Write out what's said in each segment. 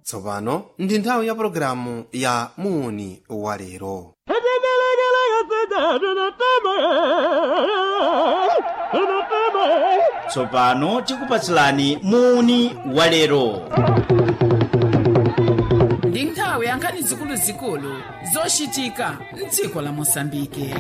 tsopano ndi nthawi ya pologalamu ya muuni wa lero tsopano tikupatsilani muuni wa lero ndi nthawi ya nkhani zikuluzikulu zochitika mdziko la mosambike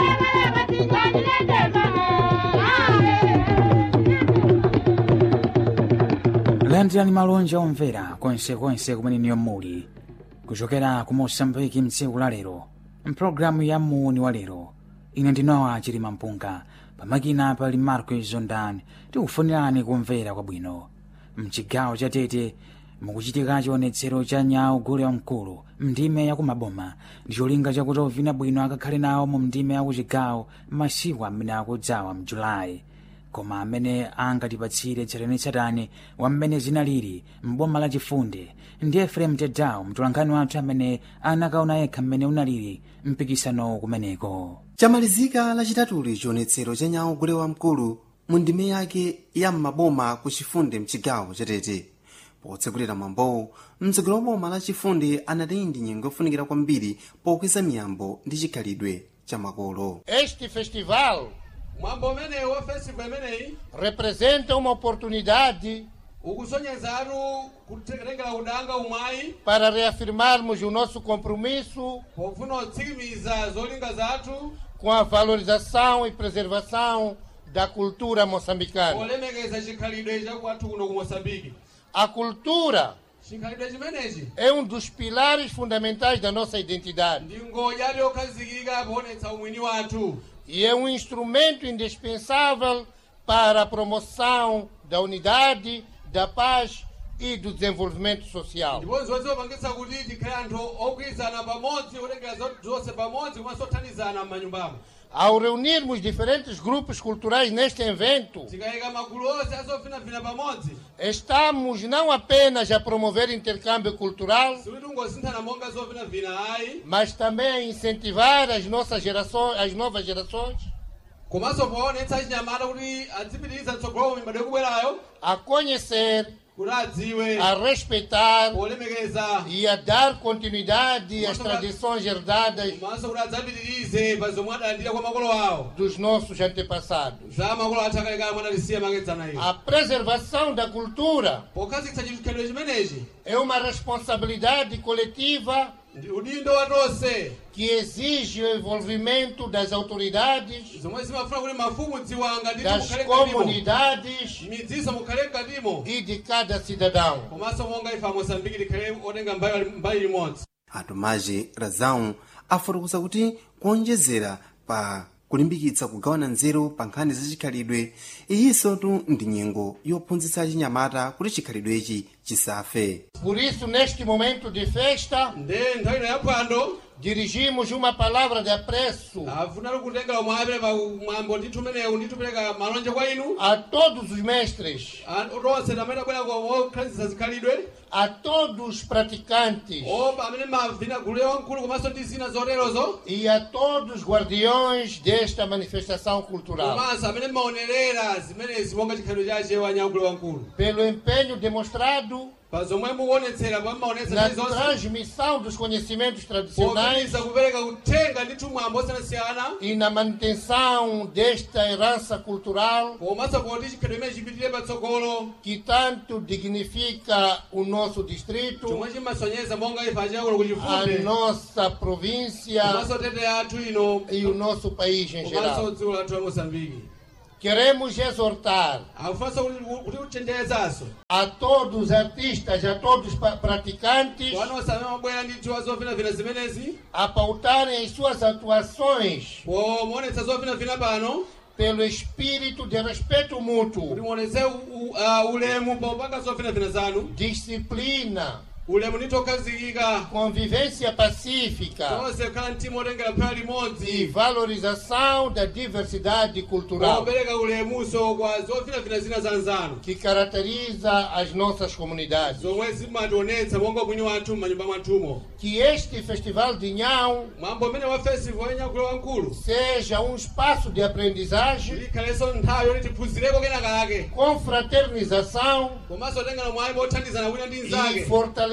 landirani malonje omvera konsekonse kumene niyo muli kuchokera ku mosambiki mtsiku la lero mpulogalamu ya muuni wa lero ine ndinowa chilima mpunga pamakina pali marco zondan tikufunirani kumvera kwabwino mchigawo cha tete mukuchitika chionetsero cha nyawu gule wamkulu mndime yakumaboma ndi cholinga chakuti ovina bwino akakhale nawo mu mndime yakuchigawo masiku amene akudzawa mjulayi koma amene angatipatsire tsatanetsatane wa mmene zinalili m'boma la chifunde ndi efrem tedawo mtolankhani wathu amene anakaona yekha mmene unalili mpikisano kumeneko chamalizika lachitatuli chionetsero cha nyawu gule wamkulu mu ndime yake ya m'maboma ku chifunde mchigawo chatete potsegulira mwambowu mtsogoleri wa boma la chifunde anati ndi nyengo yofunikira kwambiri pokweza miyambo ndi chikhalidwe cha makolo Este festival mwambo umenewu wa festival imeneyi representa uma oportunidade ukusonyezatu kutengera udanga umwayi para reafirmarmos o nosso compromisso pofuna kutsikimiza zolinga zathu com a valorização e preservação da cultura moçambicana. polemekeza chikhalidwe cha kwathu kuno ku moçambike A cultura chikhalidwe chimenechi é um dos pilares fundamentais da nossa identidade ndi ngodya yokhazikika poonetsa umwini wathu e é um instrumento indispensável para a promoção da unidade, da paz e do desenvolvimento social. ndipo zozipangitsa kuti tikhale anthu ogwirizana pamodzi kutengera zonse pamodzi komanso kuthandizana m'manyumbamo Ao reunirmos diferentes grupos culturais neste evento, tikayika magulu onse azofinafina pamodzi estamos não apenas a promover intercâmbio cultural, sikuti ungosinthana monga zofinafina ayi mas também a incentivar as nossas gerações, as novas gerações, komanso poonetsa achinyamata kuti adzipitiriza tsogolo mibado yakubwerayo a conhecer, kuti adziwe a respeitar polemekeza e a dar continuidade às tradições herdadas komanso kuti adzapitirize pa zomwe adalandira kwa makolo awo dos nossos antepassados. za makolo athu akalekale mwadalisiya makedzana iyo A preservação da cultura pokhazikitsa chikhalidwe chimenechi é uma responsabilidade coletiva ndi udindo wa tonse que exige o envolvimento das autoridades, zomwe zimafuna kuti mafumu dziwanga nditi das mukhale mkatimo comunidades midziso mukhale mkatimo e de cada cidadão. komanso monga ife amosambiki tikhale otenga mbali mbali imodzi atumaji razau afotokoza kuti kuonjezera pa kulimbikitsa kugawana nzeru pa nkhani za chikhalidwe iyinsotu ndi nyengo yophunzitsa achinyamata kuti chikhalidwechi chisafe Por isso, neste momento de festa, nde nthawi ino yaphwando dirigimos uma palavra de apreço afunatu kutengera mwapere pa mwambo ndithu umenewu ndithu pereka malonje kwa inu a todos os mestres, A- tonse tamene abwera okhalitsisa zikhalidwe a todos os praticantes opa amene mavina gulu wamkulu komanso ndi zina zoterozo e a todos os guardiões desta manifestação cultural. komanso amene maonerera zimenezi monga chikhalidwe chache wanyagulu wamkulu Pelo empenho demonstrado pa zomwe mukuonetsera pa maonetsa na ndi zonse transmissão dos conhecimentos tradicionais popitiriza kupereka uthenga ndithu mwambo osiyanasiyana e na manutenção desta herança cultural komanso poti chikhalidwe imene chipitire patsogolo que tanto dignifica o nosso distrito, chomwe chimasonyeza monga ife achiyakulo ku a chifunde nossa província komanso tete athu ino e o nosso país em komanso geral. dziko lathu la mosambiki Queremos exortar akufanso kuti kuti kuchenjerezanso a todos os artistas, a todos os pa- praticantes, wanonse amene mabwera ndithu azovinavina zimenezi a pautarem as suas atuações pomuonetsa zovinavina pano pelo espírito de respeito kuti mútuo, muonetse u- u- ah, ulemu popanga zovinavina zanu disciplina, ulemu ndithu okhazikika convivência pacífica tonse kukhala mtima otengera phera e limodzi valorização da diversidade cultural opereka ulemuso kwa zovinavina zina za nzanu que caracteriza as nossas comunidades. zomwe zimationetsa monga mwini wathu m'manyumba mwathumo Que este Festival de Nhão mwambo umene wa festival wanyakulo wamkulu seja um espaço de aprendizagem, ikhalenso nthawi yoti tiphunzireko kenaka kake confraternização komanso tengera mwayi mothandizana wina ndi e mnzake fortalecimento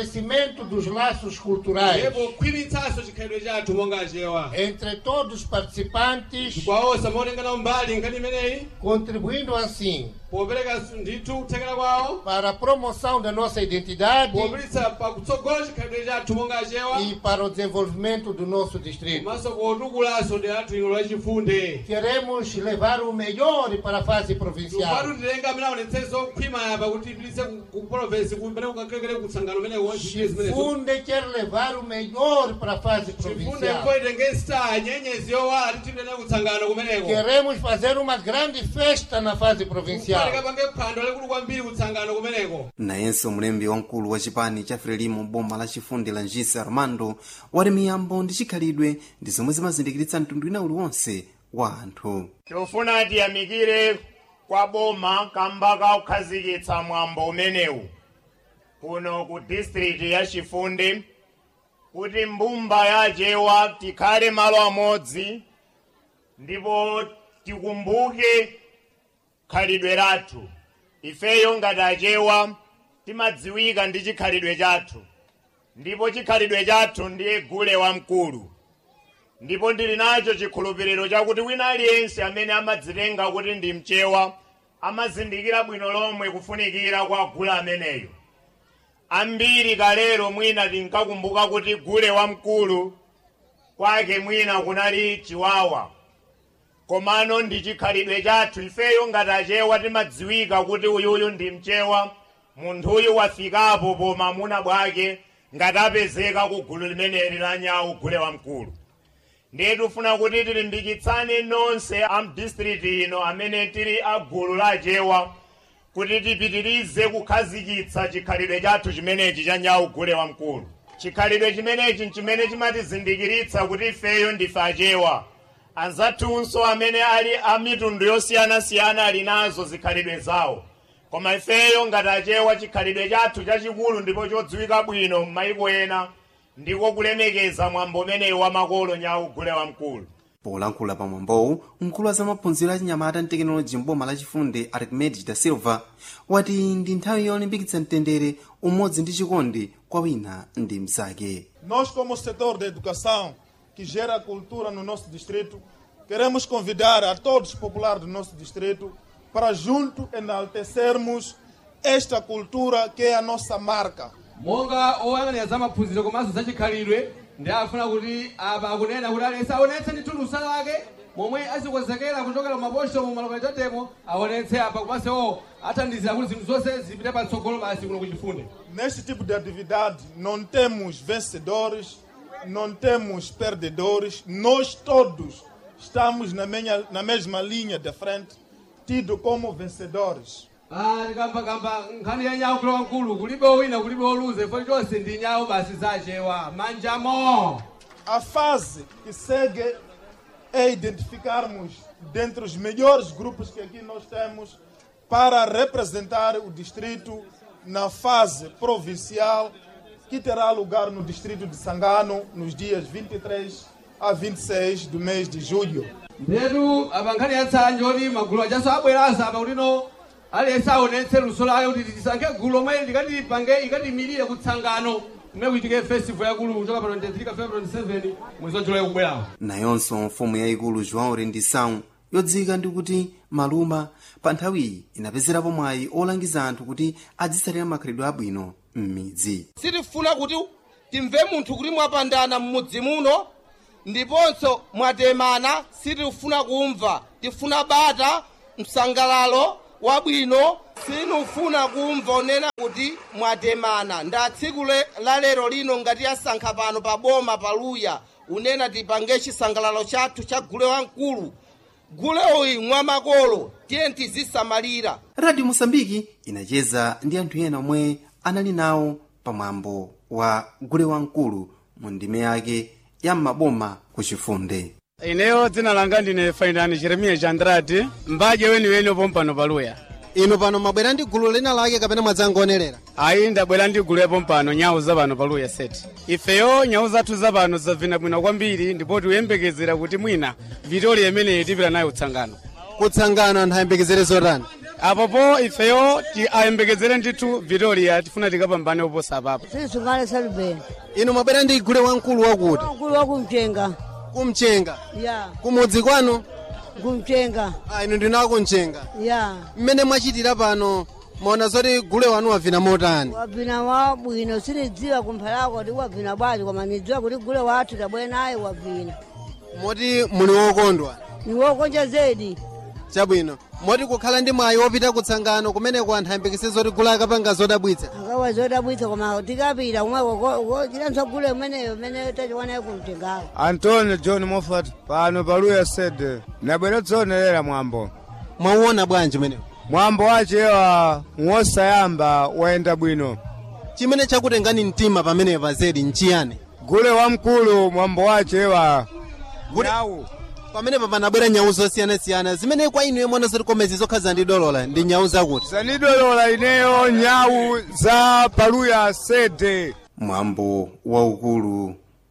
fortalecimento dos laços culturais ndipo kukhwimitsanso chikhalidwe chathu monga achewa entre todos os participantes, kwa onse amaonengana mbali nkhani imeneyi contribuindo assim popereka ndithu kuthekera kwawo para a promoção da nossa identidade popititsa pakutsogola chikhalidwe chathu monga achewa e para o desenvolvimento do nosso distrito. komanso potukulanso ndi anthu ino lachifunde Queremos levar o melhor para a fase provincial. tupatu tilenga amene aonetsere zokhwima yapa kuti ipititse ku provinsi kumene kukakekere kutsangano umene wonchite zimenezo Funde quer levar o melhor para a fase chifunde provincial. mkoitenge star nyenyezi yowala titipitene kutsangano kumeneko Queremos fazer uma grande festa na fase provincial. kufanika pange phwando lalikulu kwambiri kutsangano kumeneko nayenso mlembi wamkulu wa chipani cha frelimo boma la chifundi la njisa armando wati miyambo ndi chikhalidwe ndi zomwe zimazindikiritsa mtundu wina uliwonse wa anthu tofuna tiyamikire kwa boma kamba ka kukhazikitsa mwambo umenewu kuno ku district ya chifundi kuti mbumba ya achewa tikhale malo amodzi ndipo tikumbuke khalidwe lathu ifeyo ngati achewa timadziwika ndi chikhalidwe chathu ndipo chikhalidwe chathu ndiye gule wamkulu ndipo ndili nacho chikhulupiriro chakuti wina aliyense amene amadzitenga kuti ndi mchewa amazindikira bwino lomwe kufunikira kwa gule ameneyo ambiri kalero mwina tinkakumbuka kuti gule wamkulu kwake mwina kunali chiwawa komano ndi chikhalidwe chathu ifeyo ngati achewa timadziwika kuti uyuyu ndi mchewa munthuyu wafikapo poma muna bwake ngati apezeka ku gulu limeneli la nyawu gule wamkulu ndiye tifuna kuti tilimbikitsane nonse a mdistriti ino amene tili a gulu la achewa kuti tipitirize kukhazikitsa chikhalidwe chathu chimenechi cha nyawu gule wamkulu chikhalidwe chimenechi nchimene chimatizindikiritsa kuti ifeyo ndife achewa anzathunso amene ali a mitundu yosiyanasiyana ali nazo zikhalidwe zawo koma ifeyo ngati achewa chikhalidwe chathu chachikulu ndipo chodziwika bwino m'mayiko ena ndiko kulemekeza mwambo umenewu wa makolo nyawu gule wamkulu polankhula pa mwambowu mkulu wa zamaphunziro a chinyamata ndi tekinoloji mboma lachifundi archimedes da silva wati ndi nthawi yolimbikitsa mtendere umodzi ndi chikondi kwa wina ndi mnzake Nós, como setor da educação, que gera cultura no nosso distrito, queremos convidar a todos os populares do nosso distrito para junto enaltecermos esta cultura que é a nossa marca. monga oyang'anira za maphunziro komanso za chikhalidwe ndi afuna kuti apa akunena kuti aliyense aonetse ndi thulusa lake momwe azikonzekera kuchokera maposho mu malokalitatemo aonetse apa komanso athandizira kuti zinthu zonse zipite patsogolo basi kuno kuchifunde Neste tipo de atividade, não temos vencedores, não temos perdedores, nós todos estamos na, menha- na mesma linha de frente, tido como vencedores. tikambakamba nkhani ya nyawu kulowa mkulu kulibe wina kulibe oluze fo chonse ndi nyawu basi zachewa manjamo A fase que segue é identificarmos dentre os melhores grupos que aqui nós temos para representar o distrito na fase provincial que terá lugar no distrito de Sangano nos dias 23 a 26 do mês de julho. ndetu apa nkhani yatsanje oti magulu achaso abweranso apa kutino aliyense aonetse luso lake kuti tisankhe gulu lomwe likatipange ikatimirire kutsangano kumene kuitike festival yakulu kuchoka pa 23 kafika pa 27 mwezi wa julayi kubwerawo nayonso mfumu yayikulu joão rendição yodziwika ndi kuti maluma pa nthawiyi inapezerapo mwayi olangiza anthu kuti adzisalira makhalidwe abwino m'midzi sitifuna kuti timve munthu kuti mwapandana m'mudzi muno ndiponso mwatemana sitifuna kumva tifuna bata msangalalo wabwino sinufuna kumva onena kuti mwatemana nda tsiku le- la lero lino ngati yasankha pano pa boma paluya unena tipange chisangalalo chathu cha gule wamkulu gule uyi mwamakolo tiye tizisamalira radio mosambiki inacheza ndi anthu ena omwe anali nawo pamwambo wa gule wamkulu mu ndime yake ya m'maboma ku chifunde ineyo dzina langa ndine fainani jeremiya chandrati mbaje weniweni opompano paluya inu pano mwabwera ndi gulu lina lake kapena mwadzangonerera ayi ndabwera ndi gulu yapompano nyawu zapano paluya seti ifeyo nyawu zathu zapano zavina bwino kwambiri ndipo tikuyembekezera kuti mwina vitoli imeneyi tipita nayo kutsangano kutsangano anthu ayembekezere zotani apopo ifeyo ti- ayembekezere ndithu vitoria tifuna tikapambane oposa apapo silisungale salubeni inu mwabwera ndi gule wamkulu wakuti mkulu wakumchenga kumchenga ya kumudzi kwanu kumchenga ah, inu ndinawo kumchenga ya mmene mwachitira pano mwaona zoti gule wanu wavina motani wavina wabwino sinidziwa kumphalako kuti wavina bwanji koma nidziwa kuti gule wathu tabwera naye wavina moti muli wokondwa niwokonja zedi chabwino moti kukhala ndi mwayi wopita kutsangano kumeneko anthu ayembekeze zoti gule akapanga zodabwitsa akawa zodabwitsa koma tikapita kumwe chilanso gule umeneyo umene tachiwanayo kumchengawo antoni john moffat pano paluya sede nabwera dzoonelera mwambo mwauona bwanji umenewo mwambo wachewa wosayamba wayenda bwino chimene chakutengani mtima pamenepa zedi nchiyani gule wamkulu mwambo wachewa nyawu pamenepa panabwera nyawu zosiyanasiyana zimene kwa inu yemwe zoti komezi zokhaza ndi dolola ndi nyawu zakuti zanidolola ineyo nyawu za paluya sede mwambo waukulu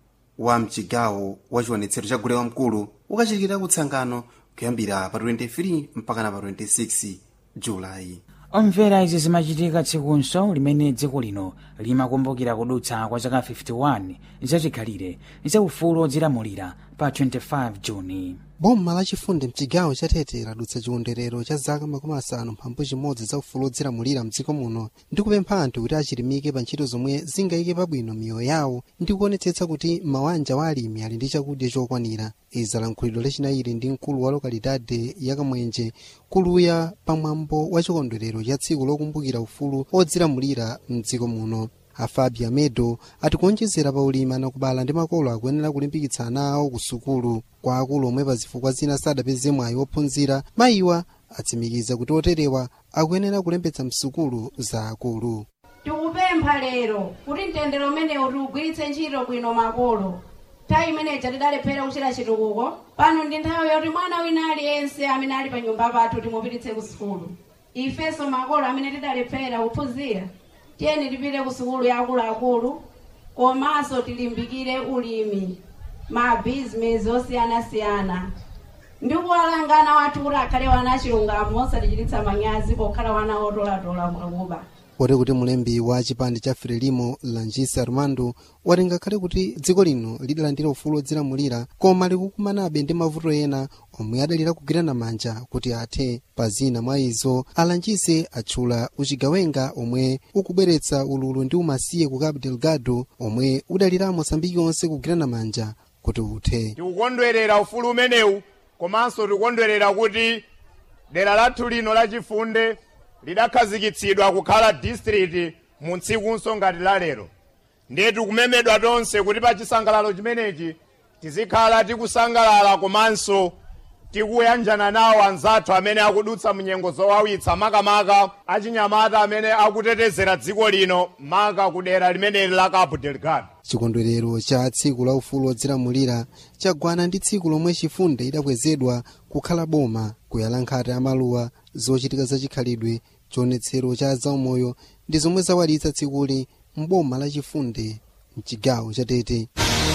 wa mchigawo wa chiwonetsero cha gule wamkulu ukachitikira kutsangano kuyambira pa 23 mpaka pa 26 julayi omvera izi zimachitika tsikunso limene dziko lino limakumbukira kudutsa kwa zaka 51 zachikhalire za ufulu odzilamulira pa 25 juni boma lachifundi mchigawo chatete ladutsa chikondwerero cha zaka makumi asanu mphambu chimodzi za ufulu odzilamulira mdziko muno ndi kupempha anthu kuti achilimike pa ntchito zomwe zingayike pabwino miyoyo yawo ndi kuonetsetsa kuti mawanja wa alimi ali ndi chakudya chokwanira izi alankhulidwe lachinayiri ndi mkulu wa lokalidade ya kamwenje kuluya pamwambo wa chikondwerero cha tsiku lokumbukira ufulu odzilamulira mdziko muno afabi amedo atikuonjezera pa ulimi anakubala ndi makolo akuyenera kulimbikitsa ana awo ku sukulu kwa akulu omwe pa zifukwa zina sadapeze mwayi wophunzira mayiwa atsimikiza kuti oterewa akuyenera kulembetsa msukulu za akulu tikupempha lero kuti mtendere umenewu tiugwiritse ntchito bwino makolo nthawi imeneja tidalephera kuchita chitukuko pano ndi nthawi yoti mwana wina aliyense amene ali pa nyumba pathu timupititse ku sukulu ifenso makolo amene tidalephera kuphunzira tiyeni tipite ku sukulu ya akuluakulu komanso tilimbikire ulimi mabhizinesi osiyanasiyana ndi kuwalangana wathu kuti akhale wana achilungamo osatichititsa manyazi pokhala wana otolatola mwakuba poti kuti mulembi wa chipande cha frelimo langis armando wati ngakhale kuti dziko lino lidalandira ufulu odzilamulira koma likukumanabe ndi mavuto ena omwe adalira kugwirana manja kuti athe pa zina mwa izo alangise atchula uchigawenga omwe ukubweretsa ululu ndi umasiye ku cabo delgado omwe udalira mosambiki onse kugwirana manja kuti uthe tikukondwerera ufulu umenewu komanso tikukondwerera kuti dera lathu lino lachifunde lidakhazikitsidwa kukhala district mu tsikunso ngati la lero ndiye tikumemedwa tonse kuti pa chisangalalo chimenechi tizikhala tikusangalala komanso tikuyanjana nawo anzathu amene akudutsa munyengo zowawitsa makamaka achinyamata amene akutetezera dziko lino maka ku dera limeneli la cabo delgado chikondwerero cha tsiku la ufulu odzilamulira chagwana ndi tsiku lomwe chifunde idakwezedwa kukhala boma kuyala nkhata ya maluwa zochitika zachikhalidwe chionetsero cha zaumoyo ndi zomwe zawalitsa tsikuli mboma la chifunde mchigawo cha tete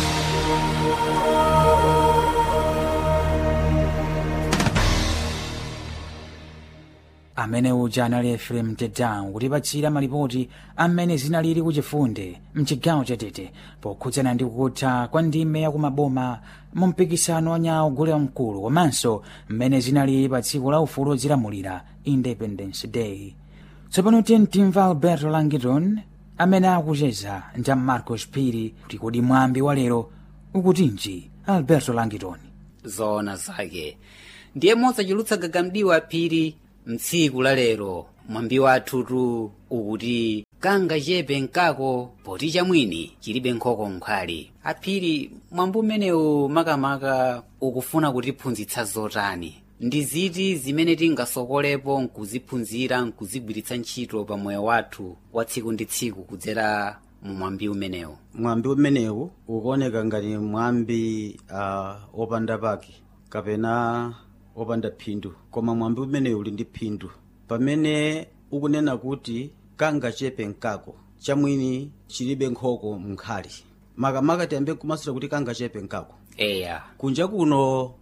amene uja anali efrem tedown kutipatsira malipoti amene zinalili kuchifunde mchigawo chatete pokhudzana ndi kutha kwa ndime yakumaboma mu mpikisano wa nyawo gule wamkulu komanso mmene zinalili pa tsiku la ufulu odzilamulira independence day tsopano tiye timva alberto langiton amene akucheza ndi marcos piri kuti kodi mwambi wa lero ukutinji alberto langiton zoona zake ndiye mosachulutsa gagamdiwa phiri mtsiku la lero mwambi wathutu ukuti kanga chepe nkako poti chamwini chilibe nkhoko nkhali aphiri mwambi umenewu makamaka ukufuna kutiphunzitsa zotani ndi ziti zimene tingasokolepo nkuziphunzira nkuzigwiritsa ntchito pa moyo wathu wa tsiku ndi tsiku kudzera mu mwambi umenewu mwambi umenewu ukuoneka ngati mwambi uh, opanda pake kapena opanda phindu koma mwambi umenewu uli ndi phindu pamene ukunena kuti kanga chepe nkako chamwini chilibe nkhoko mnkhali makamaka tiyambe kumasula kuti kanga chepe nkako eya kunja kuno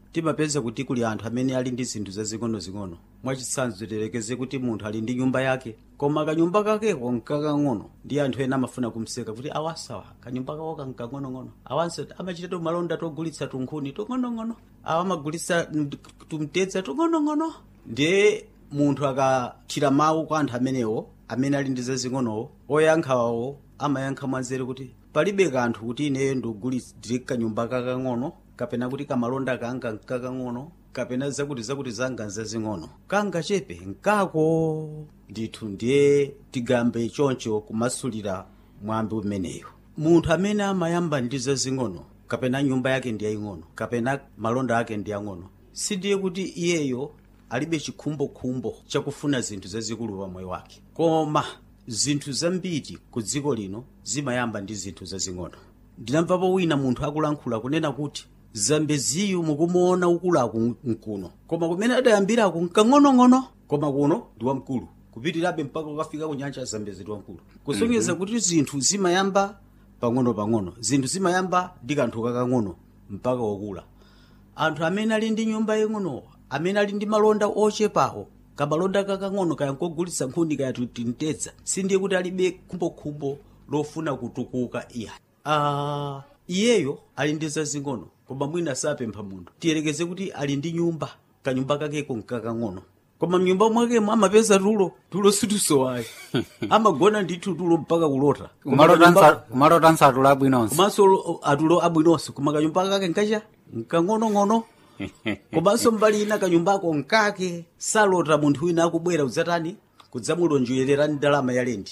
timapeza kuti kuli anthu amene ali ndi zinthu zazing'onozing'ono mwachitsanzo tiyerekeze kuti munthu ali ndi nyumba yake koma kanyumba kakeko nkakang'ono ndi anthu ena amafuna kumseka kuti awasawa kanyumba kako kankang'onong'ono awanso amachita malonda togulitsa tunkhuni tung'onong'ono awa amagulitsa mm, tumtedza tung'onong'ono ndiye munthu akathira mawu kwa anthu amenewo amene ali ndi zazing'onowo oyankhawo amayankha mwanzeru kuti palibe kanthu kuti ineyo ndikugulitsire kanyumba kakang'ono kapena kuti kamalonda kanga nkakang'ono kapena zakuti zakuti zanga nzazing'ono kanga chepe nkako ndithu ndiye tigambe choncho kumasulira mwambi umeneyo munthu amene amayamba ndi zazing'ono kapena nyumba yake ndi yaying'ono kapena malonda ake ndi yang'ono sindiye kuti iyeyo alibe chikhumbokhumbo chakufuna zinthu zazikulu pa moyo wake koma zinthu zambiri ku dziko lino zimayamba ndi zinthu zazing'ono ndinamvapo wina munthu akulankhula kunena kuti zambeziyu mukumuona ukulaku mkuno koma kumene adayambirako nkang'onong'ono koma kuno ndi wamkulu kupitirabe mpaka ukafika ku nyanja ya zambezi ndi wamkulu kusonyeza kuti zinthu zimayamba pang'ono-pang'ono zinthu zimayamba ndi kanthu kakang'ono mpaka wokula anthu amene ali ndi nyumba yang'ono amene ali ndi malonda ochepawo kamalonda kakang'ono kaya nkogulitsa nkhuni kaya tintetsa sindiye kuti alibe khumbokhumbo lofuna kutukuka iya uh, iyeyo ali ndi zazing'ono koma mwina sapempha munthu tiyerekeze kuti ali ndi nyumba kanyumba kakeko nkakang'ono koma mnyumba mwakemo amapeza tulo tulo situsowayi amagona ndithu tulo mpaka kulota Koma kanyumba- kumalota nsatula abwinonso komanso lo- atulo abwinonso koma kanyumba kake nkacha nkang'onong'ono komanso mbali ina kanyumbako nkake salota munthu wina akubwera udzatani kudzamulonjerera ndalama ya lendi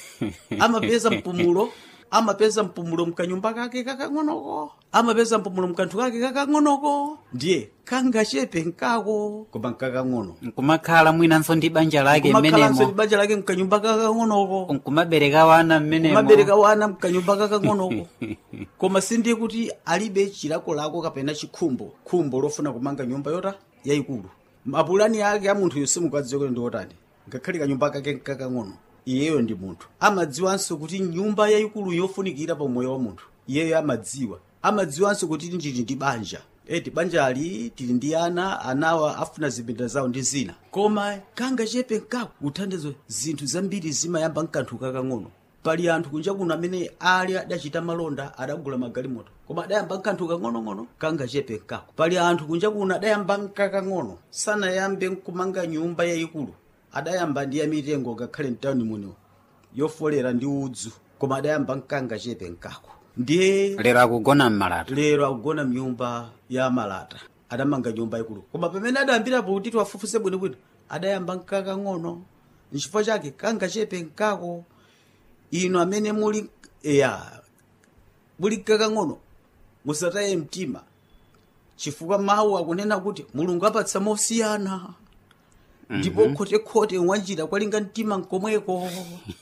amapeza mpumulo amapeza mpumulo mkanyumba kake kakang'onoko amapeza mpumulo mkanthu kake kakang'onoko ndiye kangachepe nkako koma nkakang'ono nkumakhala mwinanso ndi banja lake kumakhalanso ndi mmenemo banja lake mkanyumba kakang'onoko nkumabereka wana mmenemo kumabereka wana mkanyumba kakang'onoko koma sindiye kuti alibe chilakolako kapena chikhumbo khumbo lofuna kumanga nyumba yota yayikulu mapulani ake a munthu yonse mukadziwa kuti ndi otani ngakhale kanyumba kake nkakang'ono iyeyo ndi munthu amadziwanso kuti nyumba yayikulu yofunikira pa moyo wa munthu iyeyo amadziwa amadziwanso kuti ndili ndi banja eti banjali tili ndi ana anawa afuna zipinda zawo ndi zina koma kangachepe nkako kuthandizo zinthu zambiri zimayamba mkanthu kakang'ono pali anthu kunja kuno amene ali adachita malonda adagula magalimoto koma adayamba mkanthu kang'onong'ono kangachepe nkako pali anthu kunja kuno adayamba mkakang'ono sanayambe kumanga nyumba yayikulu adayamba ndi yamitengo ngakhale mtawuni muno yofolera ndi udzu koma adayamba mkangachepe nkako ndiye lero akugona mmalata lero akugona mnyumba ya malata adamanga nyumba ikulu koma pamene adayambirapo kuti tiwafufuse bwinobwino adayamba mkakang'ono nchifukwa chake kangachepe nkako ino amene muli ya muli mkakang'ono musataye mtima chifukwa mawu akunena kuti mulungu apatsa mosiyana ndipo Mhm. khotekhote wanjira kwalinga mtima nkomweko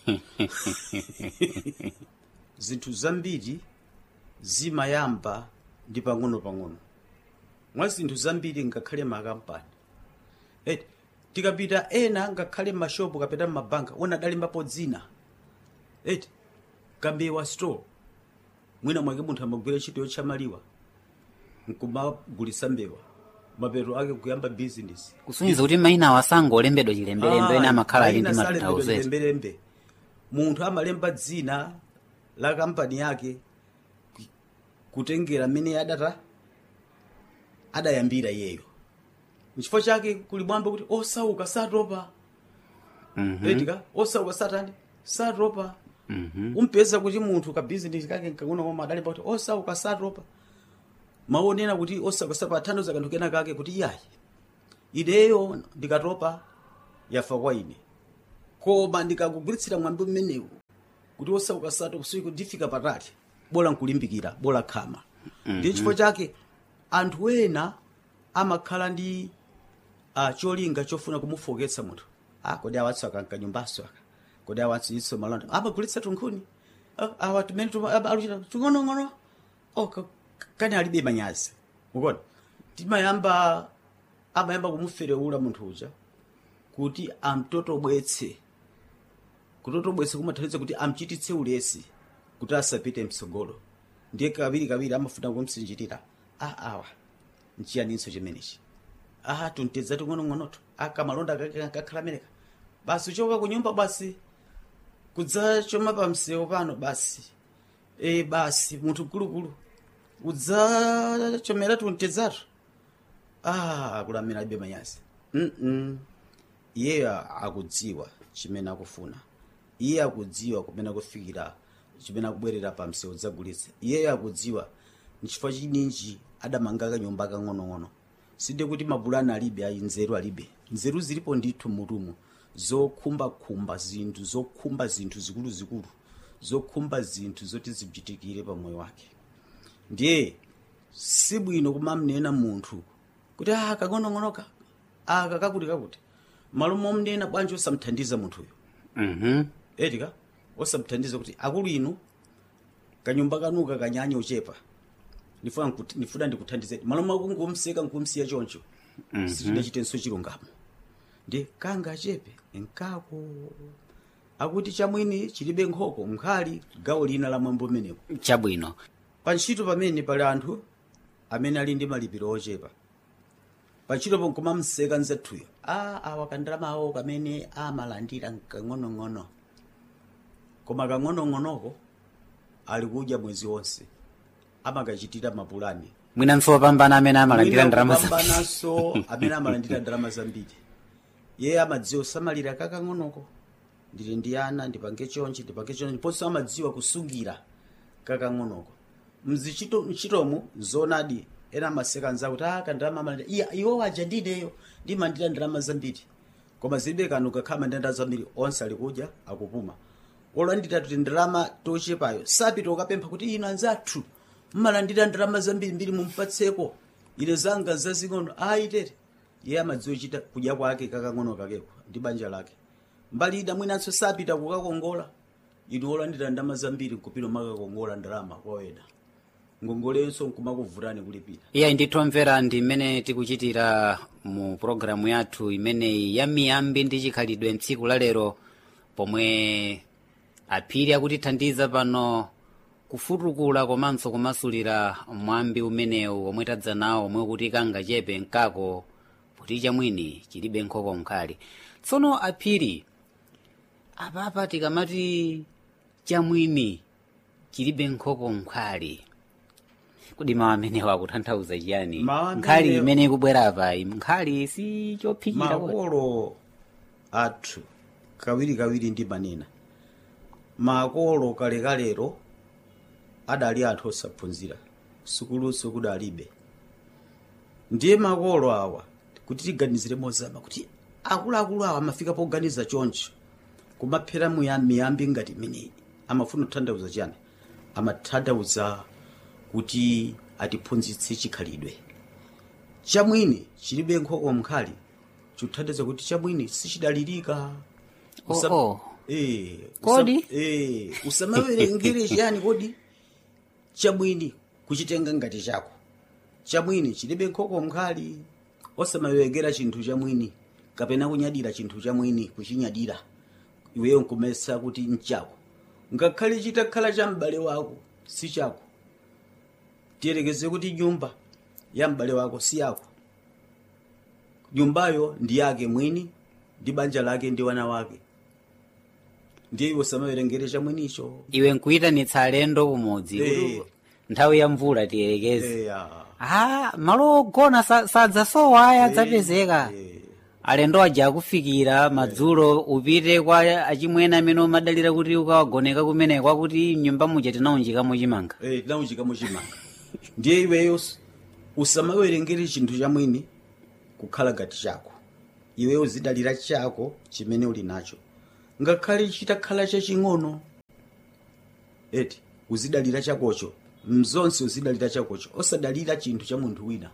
zinthu zambiri zimayamba ndi pang'ono-pang'ono mwa zinthu zambiri ngakhale makampani eti tikapita ena ngakhale mashopu kapena mabanka wona adalembapo dzina eti kambewa store mwina mwake munthu amagwira ntchito yotchamaliwa nkumagulisa mbewa mapeto ake kuyamba bizinesi kusonyeza kuti mayina awo asangolembedwa chilembelembe ena amakhala ali ndi matanthauzo lembelembe munthu amalemba dzina la kampani yake ku- kutengera amene adata adayambira iyeyo nchifukwa chake kuli mwambo kuti osauka satopa etika osauka satani satopa umpeza kuti munthu ka bizinesi kake nkang'ono koma adalemba kuti osauka satopa maonena kuti osauka satopa athandiza kanthu kena kake kuti iyayi ineyo ndikatopa yafa kwa ine koma ndikakugwiritsira mwambi umenewu kuti osauka satopa siku ndifika patali bola nkulimbikira bola khama ndi chifukwa chake anthu ena amakhala ndi uh, cholinga chofuna kumufoketsa munthu ah, kodi awatso aka nkanyumbaso aka kodi awatso iso malonda amagulitsa tunkhuni ah, awa tumene tuma- aba- aluchita tung'onong'ono oh, ka- kani alibe manyazi ukona timayamba amayamba kumuferewula munthu uja kuti amtotobwetse kutotobwetse kumathandiza kuti amchititse ulesi kuti asapite mtsogolo ndiye kawiri kawiri amafuna kumsinjirira ah, awa nchiyaninso chimenechi ah tuntedza ting'onong'onoto akamalonda kakhala ameneka basi uchoka kunyumba basi kudzachoma pamsewu pano basi e basi munthu mkulukulu udzachomera tuntedzatu ah akulamira alibe manyazi mm iyeyo akudziwa chimene akufuna iye akudziwa kumene akufikira chimene akubwerera pa msewu dzagulitsa iyeyo akudziwa nchifukwa chininji adamanga kanyumba kang'onong'ono sinde kuti mapulani alibe ayi nzeru alibe nzeru zilipo ndithu mutumu zokhumbakhumba zinthu zokhumba zinthu zikuluzikulu zokhumba zinthu zoti zichitikire pa moyo wake ndiye sibwino kumamnena munthu kuti ah kang'onong'onoka aka kakuti kakuti malo momnena bwanji osamthandiza munthuyo Mhm. etika osamthandiza kuti akulu inu kanyumba kanuka kanyanya uchepa ndifuna nkuti- ndifuna ndikuthandizeni malo makungumseka nkumsiya choncho Mhm. sitinachitenso chilungamo ndi kanga achepe nkako akuti chamwini chilibe nkhoko mkhali gawo lina la mwambo umenewo chabwino pa ntchito pamene pali anthu amene ali ndi malipiro ochepa pa ntchito ponkoma mseka nzathuyo a awa kandalama awo kamene amalandira kang'onong'ono koma kang'onong'onoko ali kudya mwezi wonse amakachitira mapulani mwinanso wopambana amene amalandira Mwina ndalama za- kupambananso amene amalandira ndalama zambiri iye amadziwa kusamalira kakang'onoko ndili ndi ana ndipange chonchi ndipange chonchi ndiponso amadziwa kusungira kakang'onoko mzichito mchitomo zonadi ena amaseka nzawo kuti aka ndalama amalandira iya iwo aja ndineyo ndimalandira ndalama zambiri koma zilibe kanu kakhala ndalama zambiri onse ali kudya akupuma olandira kuti ndalama tochepayo sapita ukapempha kuti ino anzathu mmalandira ndalama zambiri mbiri mumpatseko ine zanga zazing'ono ayitere iye amadziwa chita kudya kwake kakang'ono kakeko ndi banja lake mbali ina mwinanso sapita kukakongola inu olandira ndalama zambiri nkupita makakongola ndalama kwawena ngongolenso nkumakuvutani kulipira iyayi ndithomvera ndi mmene tikuchitira mu pologalamu yathu imeneyi ya miyambi ndi chikhalidwe mtsiku la lero pomwe aphiri akutithandiza pano kufutukula komanso kumasulira mwambi umenewu omwe tadza nawo omwe kuti kanga chepe nkako poti chamwini chilibe nkhoko mkhali tsono aphiri apapa tikamati chamwini chilibe nkhoko mkhali kodi mawu amenewa akutanthauza chiyani Mawu nkhali amenewa- imene ikubwera pa nkhali si chophikira kodi. makolo athu kawirikawiri ndi manena makolo kalekalero adali anthu osaphunzira sukuluso kudalibe ndiye makolo awa kuti tiganizire mozama kuti akuluakulu awa amafika poganiza choncho kumaphera muya- miyambi ngati imeneyi amafuna kutanthauza chiyani amatanthauza kuti atiphunzitse chikhalidwe chamwini chilibe nkhoko mkhali chikuthandiza kuti chamwini sichidalirika Usam- Oh, oh. Eh, Kodi? usam- eh, usamawerengere chiyani kodi chamwini kuchitenga ngati chako chamwini chilibe nkhoko mkhali osamawerengera chinthu chamwini kapena kunyadira chinthu chamwini kuchinyadira iweyo nkumesa kuti nchako ngakhale chitakhala cha m'bale wako si chako tiyerekeze kuti nyumba ya m'bale wako si yako nyumbayo ndi yake mwini ndi banja lake ndi wana wake ndiye iwe usamawerengere chamwinicho iwe nkuyitanitsa alendo kumudzi Eh. kuti nthawi ya mvula tiyerekeze Eya. ah malo ogona sa- sadzasowa aya adzapezeka alendo aja akufikira madzulo upite kwa achimwene amene umadalira kuti ukawagoneka kumeneko akuti nyumba muja tinaunjikamo chimanga Eh, tinaunjikamo chimanga ndiye iweyo us- usamawerengere chinthu chamwini kukhala ngati chako iweyo uzidalira chako chimene uli nacho ngakhale chitakhala chaching'ono eti uzidalira chakocho mzonse uzidalira chakocho osadalira chinthu cha munthu wina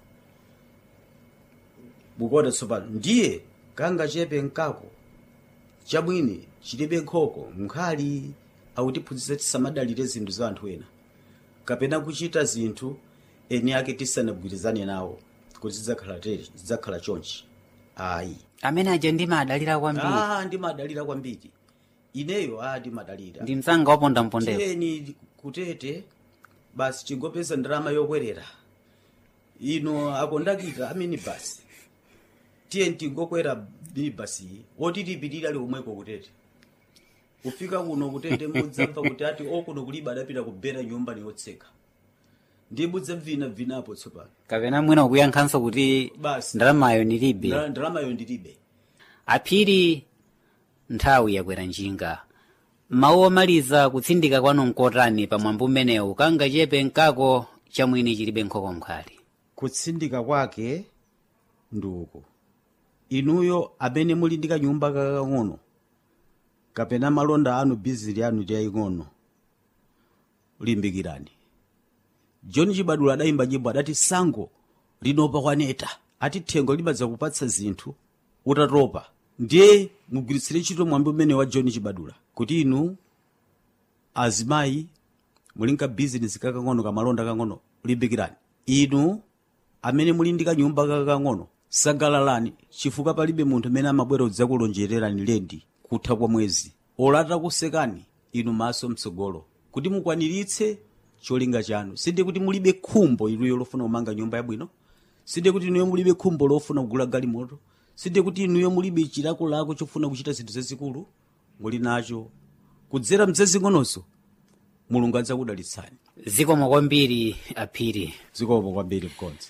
mukuona tsopano ndiye kanga chepe nkako chamwini chilibe nkhoko mkhali akutiphunzitsa tisamadalire zinthu za anthu ena kapena kuchita zinthu eni ake tisanagwirizane nawo kuti zidzakhala tere zidzakhala chonchi ayi amene aja ndimadalira kwambiri ah ndimadalira kwambiri ineyo ah ndimadalira ndi msanga wapondampondera tiyeni kutete basi chingopeza ndalama yokwerera ino akondakita aminibasi tiye tingokwera minibasi iyi oti tipitire ali omweko kutete kufika kuno kutete mudzamva kuti ati okuno kulibe adapita kubera nyumba niyotseka ndiye mudzamvinavinapo tsopano kapena mwina kuyankhanso kuti Basi. ndalamayo ndilibe Ndala- ndalamayo ndilibe aphiri nthawi yakwera njinga mawu omaliza kutsindika kwanu nkotani pamwambo umenewu kangachepe nkako chamwini chilibe nkhoko mkhali kutsindika kwake ndi uku inuyo amene muli ndi kanyumba kakang'ono kapena malonda anu bizili anu tiyaying'ono limbikirani john chibadula adayimba nyimbo adati sango linopa kwaneta ati thengo limadza kupatsa zinthu utatopa ndiye mugwiritsire ntchito mwambi umene wa john chibadula kuti inu azimayi muli nka bizinesi kakang'ono kamalonda kang'ono limbikirani inu amene muli ndi kanyumba kakang'ono sangalalani chifukwa palibe munthu amene amabwera kudzakulonjererani lendi kutha kwa mwezi olata kusekani inu maso mtsogolo kuti mukwaniritse cholinga chanu sinde kuti mulibe khumbo inuyo lofuna kumanga nyumba yabwino sinde kuti inuyo mulibe khumbo lofuna kugula galimoto sinde kuti inuyo mulibe chilakolako chofuna kuchita zinthu zazikulu muli nacho kudzera mzazing'ononso mulungu adzakudalitsani zikomo kwambiri aphiri zikomo kwambiri mkonzi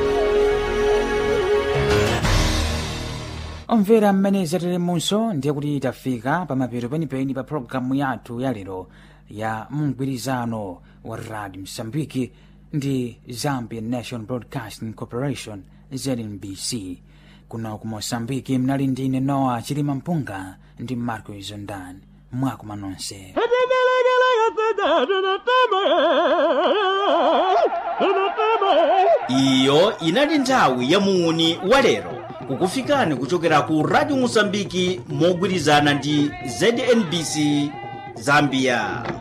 omvera mmene zatelemunso ndiye kuti tafika pamapeto penipeni pa pologalamu yathu yalero ya mgwirizano wa radio msambiki ndi zambian national broadcasting corporation znbc kuno ku mosambiki mnali ndine noa chilima mpunga ndi marco izondan mwakoma nonse iyo inali nthawi ya muuni wa lero kukufikani kuchokera ku radio mosambiki mogwirizana ndi znbc zambia